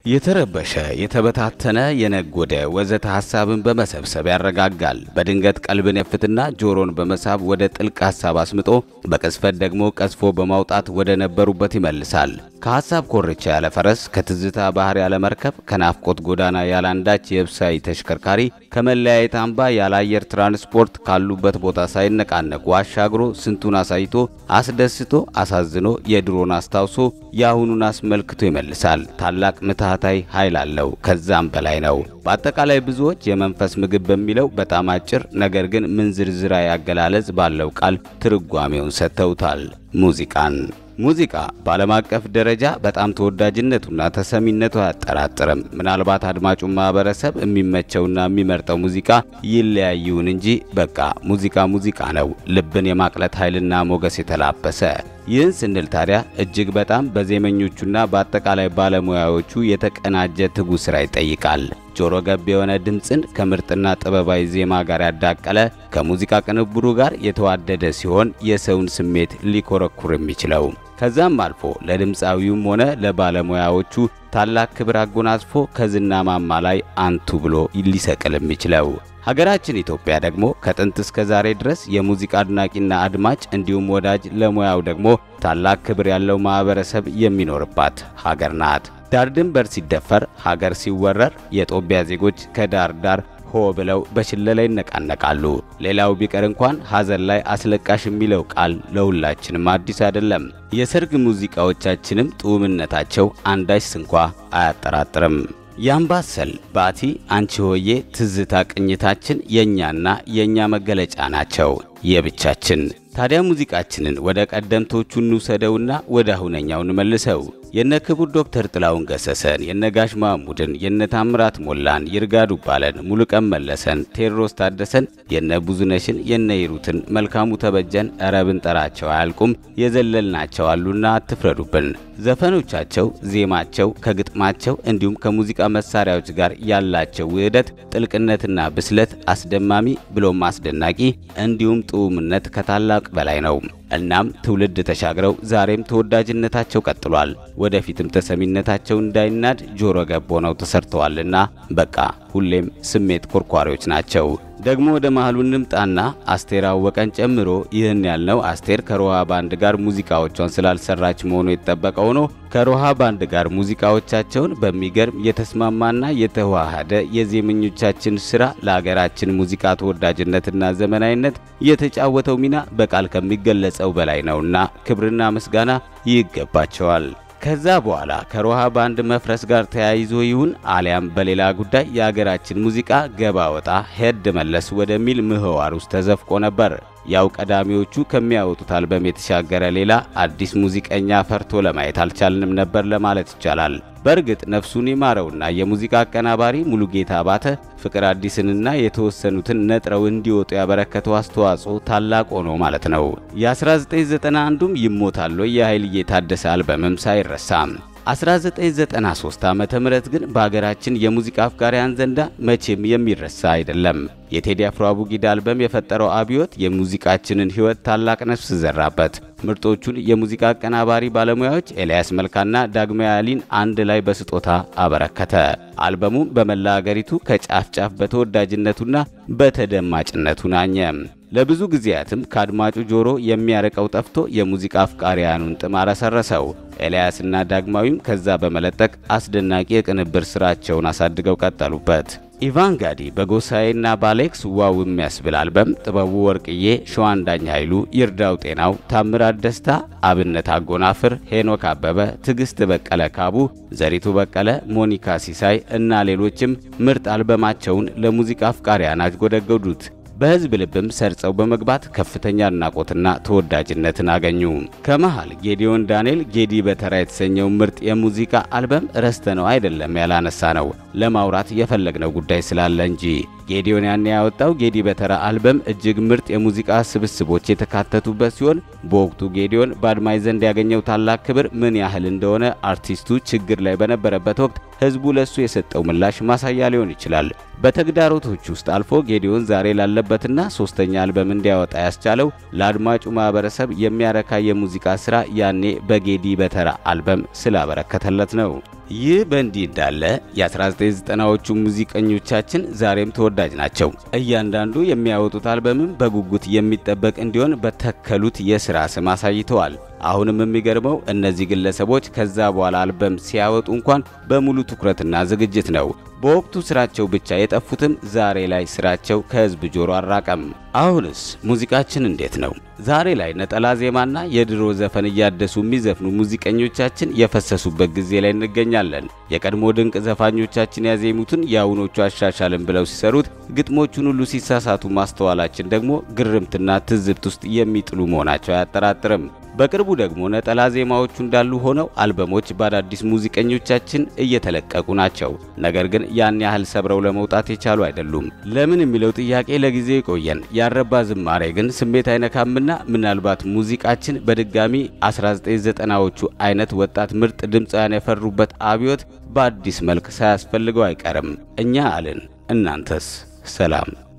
የተረበሸ የተበታተነ የነጎደ ወዘተ ሐሳብን በመሰብሰብ ያረጋጋል። በድንገት ቀልብን የፍትና ጆሮን በመሳብ ወደ ጥልቅ ሐሳብ አስምጦ በቅስፈት ደግሞ ቀዝፎ በማውጣት ወደ ነበሩበት ይመልሳል። ከሐሳብ ኮርቻ ያለ ፈረስ፣ ከትዝታ ባህር ያለ መርከብ፣ ከናፍቆት ጎዳና ያለ አንዳች የብሳይ ተሽከርካሪ፣ ከመለያየት አምባ ያለ አየር ትራንስፖርት ካሉበት ቦታ ሳይነቃነቁ አሻግሮ ስንቱን አሳይቶ አስደስቶ አሳዝኖ የድሮን አስታውሶ የአሁኑን አስመልክቶ ይመልሳል። ታላቅ ምትሃታዊ ኃይል አለው። ከዛም በላይ ነው። በአጠቃላይ ብዙዎች የመንፈስ ምግብ በሚለው በጣም አጭር ነገር ግን ምንዝርዝራዊ አገላለጽ ባለው ቃል ትርጓሜውን ሰጥተውታል። ሙዚቃን ሙዚቃ በዓለም አቀፍ ደረጃ በጣም ተወዳጅነቱና ተሰሚነቱ አያጠራጥርም። ምናልባት አድማጩን ማህበረሰብ የሚመቸውና የሚመርጠው ሙዚቃ ይለያይውን እንጂ በቃ ሙዚቃ ሙዚቃ ነው፣ ልብን የማቅለጥ ኃይልና ሞገስ የተላበሰ። ይህን ስንል ታዲያ እጅግ በጣም በዜመኞቹና በአጠቃላይ ባለሙያዎቹ የተቀናጀ ትጉ ስራ ይጠይቃል። ጆሮ ገብ የሆነ ድምፅን ከምርጥና ጥበባዊ ዜማ ጋር ያዳቀለ ከሙዚቃ ቅንብሩ ጋር የተዋደደ ሲሆን የሰውን ስሜት ሊኮረኩር የሚችለው ከዛም አልፎ ለድምፃዊውም ሆነ ለባለሙያዎቹ ታላቅ ክብር አጎናጽፎ ከዝና ማማ ላይ አንቱ ብሎ ሊሰቅል የሚችለው ሀገራችን ኢትዮጵያ ደግሞ ከጥንት እስከ ዛሬ ድረስ የሙዚቃ አድናቂና አድማጭ እንዲሁም ወዳጅ ለሙያው ደግሞ ታላቅ ክብር ያለው ማህበረሰብ የሚኖርባት ሀገር ናት። ዳር ድንበር ሲደፈር፣ ሀገር ሲወረር የጦቢያ ዜጎች ከዳር ዳር ሆ ብለው በሽለላ ይነቃነቃሉ። ሌላው ቢቀር እንኳን ሐዘን ላይ አስለቃሽ የሚለው ቃል ለሁላችንም አዲስ አይደለም። የሰርግ ሙዚቃዎቻችንም ጡምነታቸው አንዳች ስንኳ አያጠራጥርም። የአምባሰል ባቲ፣ አንቺ ሆዬ፣ ትዝታ ቅኝታችን የእኛና የእኛ መገለጫ ናቸው የብቻችን። ታዲያ ሙዚቃችንን ወደ ቀደምቶቹ እንውሰደውና ወደ አሁነኛው እንመልሰው። የነ ክቡር ዶክተር ጥላሁን ገሰሰን፣ የነ ጋሽ ማሙድን፣ የነ ታምራት ሞላን፣ ይርጋ ዱባለን፣ ሙሉቀን መለሰን፣ ቴዎድሮስ ታደሰን፣ የነ ብዙነሽን፣ የነ ይሩትን፣ መልካሙ ተበጀን እረ ብንጠራቸው አያልቁም። የዘለልናቸው አሉና አትፍረዱብን። ዘፈኖቻቸው፣ ዜማቸው ከግጥማቸው እንዲሁም ከሙዚቃ መሳሪያዎች ጋር ያላቸው ውህደት፣ ጥልቅነትና ብስለት አስደማሚ ብሎም አስደናቂ እንዲሁም ጥዑምነት ከታላቅ በላይ ነው። እናም ትውልድ ተሻግረው ዛሬም ተወዳጅነታቸው ቀጥሏል። ወደፊትም ተሰሚነታቸው እንዳይናድ ጆሮ ገብ ሆነው ተሰርተዋልና በቃ ሁሌም ስሜት ኮርኳሪዎች ናቸው። ደግሞ ወደ መሃሉ እንምጣና አስቴር አወቀን ጨምሮ ይህን ያልነው አስቴር ከሮሃ ባንድ ጋር ሙዚቃዎቿን ስላልሰራች መሆኑ የተጠበቀ ሆኖ ከሮሃ ባንድ ጋር ሙዚቃዎቻቸውን በሚገርም የተስማማና የተዋሃደ የዜመኞቻችን ስራ ለሀገራችን ሙዚቃ ተወዳጅነትና ዘመናዊነት የተጫወተው ሚና በቃል ከሚገለጸው በላይ ነውና ክብርና ምስጋና ይገባቸዋል። ከዛ በኋላ ከሮሃ ባንድ መፍረስ ጋር ተያይዞ ይሁን አሊያም በሌላ ጉዳይ የሀገራችን ሙዚቃ ገባ ወጣ ሄድ መለስ ወደሚል ምህዋር ውስጥ ተዘፍቆ ነበር። ያው ቀዳሚዎቹ ከሚያወጡት አልበም የተሻገረ ሌላ አዲስ ሙዚቀኛ ፈርቶ ለማየት አልቻልንም ነበር ለማለት ይቻላል። በእርግጥ ነፍሱን ይማረውና የሙዚቃ አቀናባሪ ሙሉጌታ አባተ ፍቅር አዲስንና የተወሰኑትን ነጥረው እንዲወጡ ያበረከተው አስተዋጽኦ ታላቅ ሆኖ ማለት ነው። የ1991ዱም ይሞታል የኃይልዬ ታደሰ አልበምም ሳይረሳም 1993 ዓመተ ምህረት ግን በሀገራችን የሙዚቃ አፍቃሪያን ዘንዳ መቼም የሚረሳ አይደለም። የቴዲ አፍሮ አቡጊዳ አልበም የፈጠረው አብዮት የሙዚቃችንን ሕይወት ታላቅ ነፍስ ዘራበት። ምርጦቹን የሙዚቃ አቀናባሪ ባለሙያዎች ኤልያስ መልካና ዳግማዊ አሊን አንድ ላይ በስጦታ አበረከተ። አልበሙም በመላ አገሪቱ ከጫፍ ጫፍ በተወዳጅነቱና በተደማጭነቱ ናኘ። ለብዙ ጊዜያትም ከአድማጩ ጆሮ የሚያርቀው ጠፍቶ የሙዚቃ አፍቃሪያኑን ጥም አረሰረሰው። ኤልያስና ዳግማዊም ከዛ በመለጠቅ አስደናቂ የቅንብር ስራቸውን አሳድገው ቀጠሉበት። ኢቫንጋዲ በጎሳዬና ባሌክስ ዋው የሚያስብል አልበም፣ ጥበቡ ወርቅዬ፣ ሸዋንዳኝ ኃይሉ፣ ይርዳው ጤናው፣ ታምራት ደስታ፣ አብነት አጎናፍር፣ ሄኖክ አበበ፣ ትዕግስት በቀለ ካቡ፣ ዘሪቱ በቀለ፣ ሞኒካ ሲሳይ እና ሌሎችም ምርጥ አልበማቸውን ለሙዚቃ አፍቃሪያን አጎደገዱት። በህዝብ ልብም ሰርጸው በመግባት ከፍተኛ አድናቆትና ተወዳጅነትን አገኙ። ከመሃል ጌዲዮን ዳንኤል ጌዲ በተራ የተሰኘው ምርጥ የሙዚቃ አልበም ረስተነው አይደለም ያላነሳ ነው ለማውራት የፈለግነው ጉዳይ ስላለ እንጂ ጌዲዮን ያን ያወጣው ጌዲ በተራ አልበም እጅግ ምርጥ የሙዚቃ ስብስቦች የተካተቱበት ሲሆን በወቅቱ ጌዲዮን በአድማጭ ዘንድ ያገኘው ታላቅ ክብር ምን ያህል እንደሆነ አርቲስቱ ችግር ላይ በነበረበት ወቅት ህዝቡ ለሱ የሰጠው ምላሽ ማሳያ ሊሆን ይችላል። በተግዳሮቶች ውስጥ አልፎ ጌዲዮን ዛሬ ላለበትና ሶስተኛ አልበም እንዲያወጣ ያስቻለው ለአድማጩ ማህበረሰብ የሚያረካ የሙዚቃ ስራ ያኔ በጌዲ በተራ አልበም ስላበረከተለት ነው። ይህ በእንዲህ እንዳለ የ1990ዎቹ ሙዚቀኞቻችን ዛሬም ተወዳጅ ናቸው። እያንዳንዱ የሚያወጡት አልበምም በጉጉት የሚጠበቅ እንዲሆን በተከሉት የሥራ ስም አሳይተዋል። አሁንም የሚገርመው እነዚህ ግለሰቦች ከዛ በኋላ አልበም ሲያወጡ እንኳን በሙሉ ትኩረትና ዝግጅት ነው። በወቅቱ ስራቸው ብቻ የጠፉትም ዛሬ ላይ ስራቸው ከህዝብ ጆሮ አራቀም። አሁንስ ሙዚቃችን እንዴት ነው? ዛሬ ላይ ነጠላ ዜማና የድሮ ዘፈን እያደሱ የሚዘፍኑ ሙዚቀኞቻችን የፈሰሱበት ጊዜ ላይ እንገኛለን። የቀድሞ ድንቅ ዘፋኞቻችን ያዜሙትን የአሁኖቹ አሻሻልን ብለው ሲሰሩት፣ ግጥሞቹን ሁሉ ሲሳሳቱ ማስተዋላችን ደግሞ ግርምትና ትዝብት ውስጥ የሚጥሉ መሆናቸው አያጠራጥርም። በቅርቡ ደግሞ ነጠላ ዜማዎቹ እንዳሉ ሆነው አልበሞች በአዳዲስ ሙዚቀኞቻችን እየተለቀቁ ናቸው። ነገር ግን ያን ያህል ሰብረው ለመውጣት የቻሉ አይደሉም። ለምን የሚለው ጥያቄ ለጊዜው ይቆየን። ያረባ ዝማሬ ግን ስሜት አይነካምና ምናልባት ሙዚቃችን በድጋሚ 1990ዎቹ አይነት ወጣት ምርጥ ድምፃውያን የፈሩበት አብዮት በአዲስ መልክ ሳያስፈልገው አይቀርም። እኛ አልን፣ እናንተስ? ሰላም